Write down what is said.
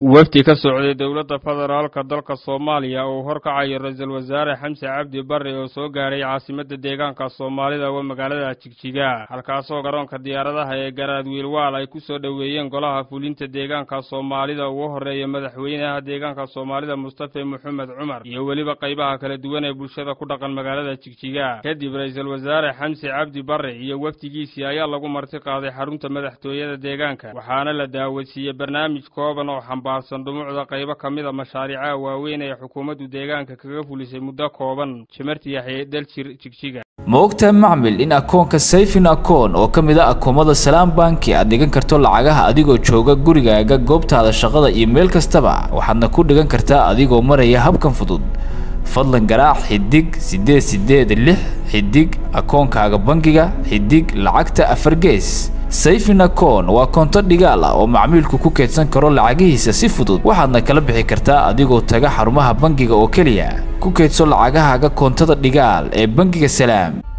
wafdi ka socday dowladda federaalka dalka soomaaliya uu horkacayo ra-iisul wasaare xamse cabdi barre oo soo gaadhay caasimadda deegaanka soomaalida waa magaalada jigjiga halkaasoo garoonka diyaaradaha ee garaad wiilwaal ay ku soo dhoweeyeen golaha fulinta deegaanka soomaalida ugu horreeya madaxweynaha deegaanka soomaalida mustafe moxamed cumar iyo weliba qaybaha kala duwan ee bulshada ku dhaqan magaalada jigjiga kadib ra-iisul wasaare xamse cabdi barre iyo wafdigiisii ayaa lagu marti qaaday xarunta madaxtooyada deegaanka waxaana la daawasiiyey barnaamij kooban oo xambaarsan dhumucda qaybo ka mid a mashaariicaha waaweyn ee xukuumaddu deegaanka kaga fulisay muddo kooban jimarti yaxye daljir jigjiga ma ogtahay macmil in akoonka sayfin akoon oo ka mid a akoomada salaam banki aad dhigan karto lacagaha adigoo jooga gurigaaga goobtaada shaqada iyo meel kastaba waxaadna ku dhigan kartaa adigoo maraya habkan fudud fadlan garaac xidig siddeed siddeed lix xidig akoonkaaga bangiga xidig lacagta afar gees sayfin akoon waa koonto dhigaal ah oo macmiilku ku keedsan karo lacagihiisa si fudud waxaadna kala bixi kartaa adigoo taga xarumaha bangiga oo keliya ku keedso lacagahaaga koontada dhigaal ee bangiga salaam